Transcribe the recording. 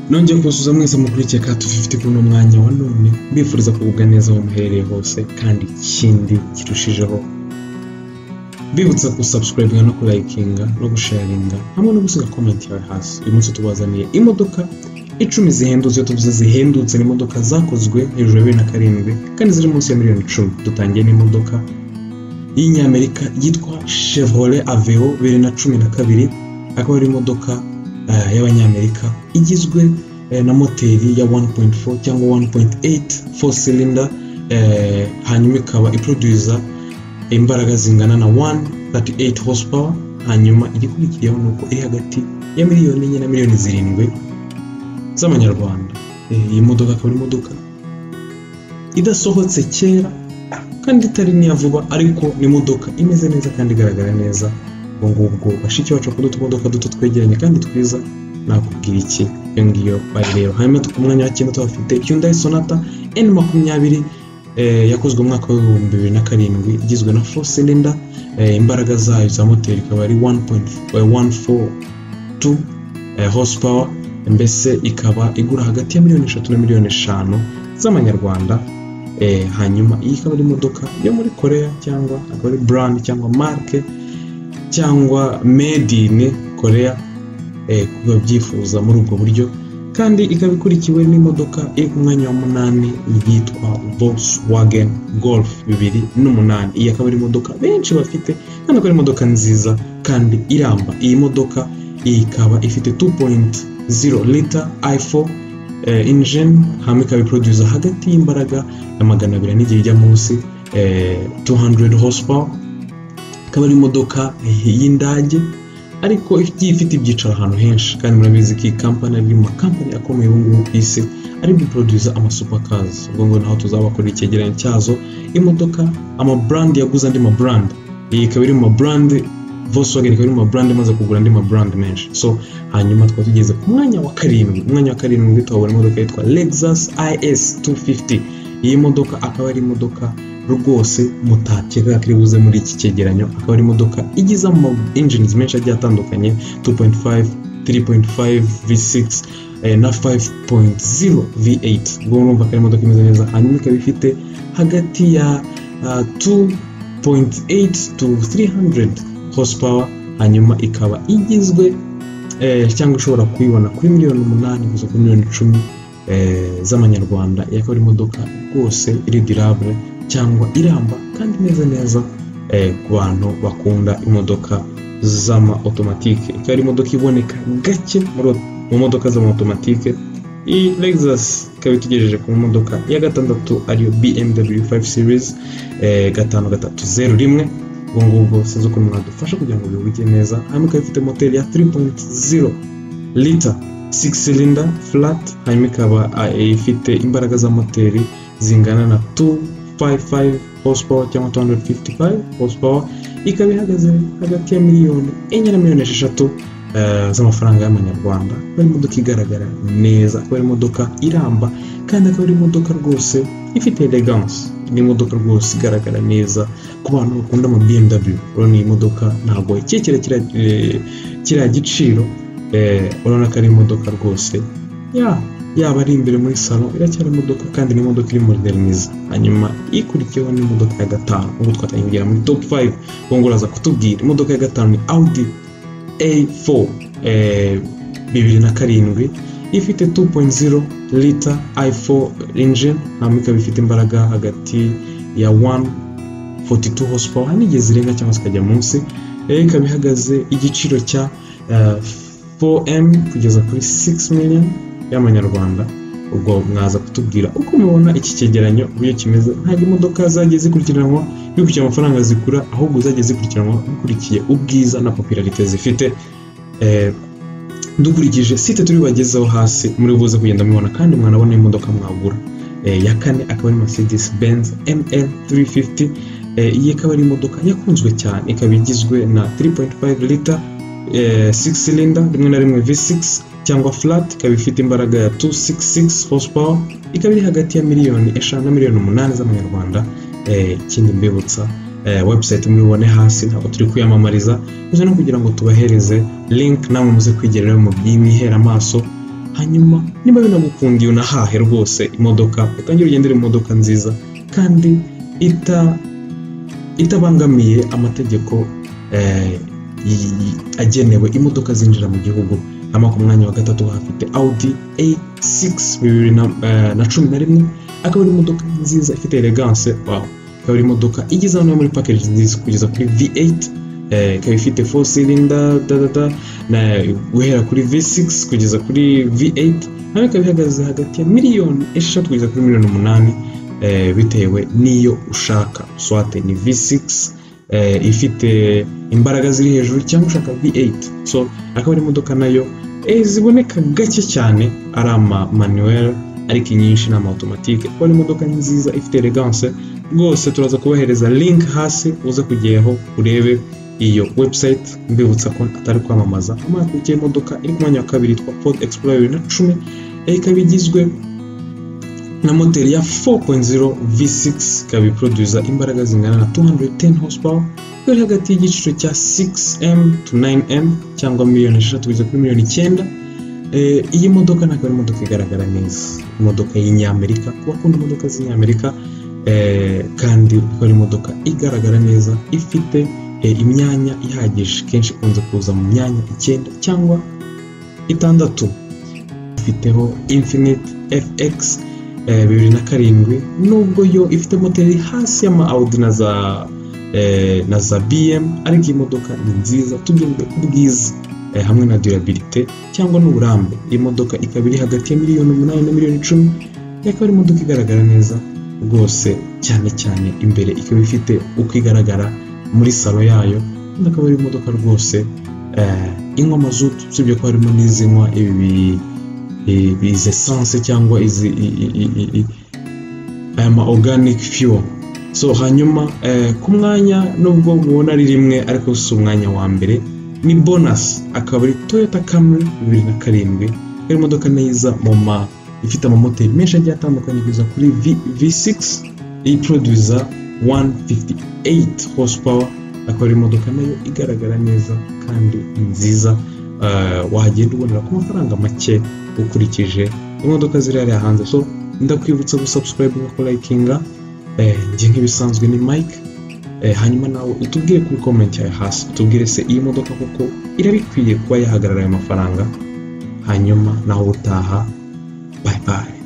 nongeye kuzuza mwese mukurikiye ka tufite kuno mwanya wa none mbifuriza kugubwa neza aho muherereye hose kandi ikindi kirushijeho mbibutsa gusubscribinga no kurayikinga no gusharinga hamwe no gusiga komenti yawe hasi uyu munsi tubazaniye imodoka icumi zihendutse iyo tuvuze zihendutse ni imodoka zakozwe hejuru ya bibiri na karindwi kandi ziri munsi ya miliyoni icumi dutangiye n'imodoka y'inyamerika yitwa chevrolet aveo bibiri na cumi na kabiri akaba ari imodoka eh, y'abanyamerika igizwe eh, na moteri ya 1.4 cyangwa 1.8 four cylinder eh, hanyuma ikaba iproduza imbaraga zingana na 138 horsepower hanyuma igikurikiyeho ni uko iri hagati ya miliyoni enye na miliyoni zirindwi z'amanyarwanda Eh, iyi modoka akaba ari imodoka idasohotse kera kandi itari n'iya vuba ariko ni imodoka imeze neza kandi igaragara neza ubwo ngubwo bashiki bacu bakunda utumodoka duto twegeranye kandi twiza nakubwira iki iyo ngiyo bayireba hanyuma ku mwanya wa cyenda tuhafite Hyundai Sonata N makumyabiri eh, yakozwe mu mwaka w'ibihumbi bibiri na karindwi igizwe na four cylinder eh, imbaraga zayo za moteri ikaba ari 1.142 eh, horsepower mbese ikaba igura hagati ya miliyoni eshatu na miliyoni eshanu z'amanyarwanda eh, hanyuma iyi ikaba ari imodoka yo muri korea cyangwa akaba ari brand cyangwa marke cyangwa made in korea eh, ku babyifuza muri ubwo buryo kandi ikaba ikurikiwe n'imodoka iri ku mwanya wa munani yitwa Volkswagen Golf bibiri n'umunani iyi akaba ari imodoka benshi bafite kandi akaba ari imodoka nziza kandi iramba iyi modoka ikaba ifite 2.0 liter i4 eh, engine hamwe ikaba iproduza hagati y'imbaraga ya magana abiri n'igihe ijya munsi eh, 200 horsepower ikaba ari imodoka y'indage ariko igiye ifite ibyicaro ahantu henshi kandi murabizi ko iyi kampani ari mu makampani akomeye ubu ngubu ku isi ari guproduza amasupercars ubwo ngo naho tuzabakorera icyegeranyo cyazo imodoka amabrand yaguze andi mabrand iyi ikaba iri mu mabrand Volkswagen ikaba iri mu mabrand imaze kugura andi mabrand menshi so hanyuma twaba tugeze ku mwanya wa karindwi umwanya wa karindwi tuhabona imodoka yitwa Lexus IS 250 iyi modoka akaba ari imodoka rwose mutakeka ko iri buze muri iki cyegeranyo akaba ari imodoka igize ama engines menshi agiye atandukanye 2.5 3.5 V6 eh, na 5.0 V8 ubwo urumva ko ari imodoka imeze neza hanyuma ikaba ifite hagati ya ah, 2.8 to 300 horsepower hanyuma ikaba igizwe eh, cyangwa ushobora kuyibona kuri miliyoni umunani kugeza kuri miliyoni icumi eh, z'amanyarwanda iyi akaba ari imodoka rwose iri durable cyangwa iramba kandi imeze neza eh, ku bantu bakunda imodoka z'ama automatike ikaba ari imodoka iboneka gake muri au- mu modoka z'ama automatike iyi Lexus ikaba itugejeje ku modoka ya gatandatu ariyo BMW 5 series eh, gatanu gatatu zeru rimwe ubwo ngubwo sinzi ukuntu mwadufasha kugira ngo bihuge neza hanyuma ikaba ifite moteri ya 3.0 liter 6 cylinder flat hanyuma ikaba ah, ifite imbaraga za moteri zingana na 255 horsepower cyangwa 255 horsepower ikaba ihagaze hagati ya miliyoni enye na miliyoni esheshatu eh, z'amafaranga y'amanyarwanda akaba ari imodoka igaragara neza akaba ari imodoka iramba kandi akaba ari imodoka rwose ifite elegance ni imodoka rwose igaragara neza ku bantu bakunda ama BMW urabona iyi modoka ntabwo ikekera kiriya eh, kiriya giciro eh, urabona ko ari imodoka rwose ya yaba ari imbere muri salo iracyari imodoka kandi ni imodoka iri modernize hanyuma ikurikiyeho ni imodoka ya gatanu ubwo twatangiye kugera muri top 5 ubwo uraza kutubwira imodoka ya gatanu ni Audi A4 eh, bibiri na karindwi ifite 2.0 liter i4 engine hanyuma ikaba ifite imbaraga hagati ya 142 horsepower hari n'igihe zirenga cyangwa zikajya munsi eh, ikaba ihagaze igiciro cya eh, 4m kugeza kuri 6 million y'amanyarwanda ubwo mwaza kutubwira uko mubona iki cyegeranyo uburyo kimeze ntabwo imodoka zagiye zikurikiranwa bikurikiye amafaranga zigura ahubwo zagiye zikurikiranwa bikurikiye ubwiza na popularite zifite eh, dukurikije site turi bagezeho hasi muri buze kugenda mubibona kandi mwanabona imodoka mwagura Eh, ya kane akaba ari Mercedes Benz ML 350 Eh, iyi ikaba ari imodoka yakunzwe cyane ikaba igizwe na 3.5 liter eh, 6 cylinder rimwe na rimwe V6 cyangwa flat ikaba ifite imbaraga ya 266 horsepower ikaba iri hagati ya miliyoni eshanu na miliyoni umunani z'amanyarwanda Eh, ikindi mbibutsa eh, website mubibone hasi ntabwo turi kwiyamamariza gusa no kugira ngo tubahereze link namwe muze kwigereraho mu by'imihera amaso hanyuma niba binagukundiye unahahe rwose imodoka utangire ugendere mu modoka nziza kandi ita itabangamiye amategeko eh, y- y- agenewe imodoka zinjira mu gihugu hano ku mwanya wa gatatu hafite audi a6 bibiri na, eh, na cumi na rimwe akaba ari imodoka nziza ifite elegance wow ikaba ari imodoka igeze hano muri package nziza kugeza kuri v8 eh, ikaba ifite 4 cylinder da, da, da, na guhera kuri v6 kugeza kuri v8 nawe ikaba ihagaze hagati ya miliyoni esheshatu kugeza kuri miliyoni umunani eh, bitewe n'iyo ushaka swate ni v6 eh, ifite imbaraga ziri hejuru cyangwa ushaka v8 so akaba ari imodoka nayo eh, ziboneka gake cyane ari ama manuel ariko inyinshi ni ama automatique kuko ari imodoka nziza ifite elegance rwose turaza kubahereza link hasi uza kujyaho urebe iyo website mbibutsa ko atari kwamamaza amakurikiye imodoka iri ku mwanya wa kabiri yitwa Ford Explorer bibiri na cumi eh, ikaba igizwe na moteri ya 4.0 V6 ikaba iproduza imbaraga zingana na 210 horsepower ikaba iri hagati y'igiciro cya 6M to 9M cyangwa miliyoni esheshatu kugeza kuri miliyoni icyenda Eh, iyi modoka ntabwo ari imodoka igaragara neza imodoka y'inyamerika ku bakunda imodoka z'inyamerika eh, kandi ikaba ari imodoka igaragara neza ifite eh, imyanya ihagije kenshi ikunze kuza mu myanya icyenda cyangwa itandatu ifiteho infinite fx eh, bibiri na karindwi nubwo yo ifite moteri hasi y'ama audi na za eh, na za bm ariko iyi modoka ni nziza tugendeye ku bwiza eh, hamwe na durabilite cyangwa n'uburambe iyi modoka ikaba iri hagati ya miliyoni umunani na miliyoni icumi ikaba ari imodoka igaragara neza rwose cyane cyane imbere ikaba ifite uko igaragara muri salo yayo kandi akaba ari imodoka rwose eh, inywa mazutu usibye ko harimo n'izinywa ibi bi- i- i- izi esanse cyangwa izi i- i- i- i- i- aya ma organic fuel so hanyuma eh, ku mwanya nubwo mubona ari rimwe ariko si umwanya wa mbere ni bonus akaba ari toyota camry bibiri na karindwi iyo modoka neza mu ma ifite amamoteri menshi agiye atandukanye kugeza kuri v, v6 iproduza 158 horsepower akaba ari imodoka nayo igaragara neza kandi nziza uh, wagenda ubonera ku mafaranga make ukurikije imodoka ziri hariya hanze so ndakwibutsa gusubscribe no kurikinga eh, njye nk'ibisanzwe ni mike Eh, hanyuma nawe utubwire kuri comment yawe hasi utubwire se iyi modoka koko irabikwiye kuba yahagarara ayo mafaranga hanyuma nawe utaha bye bye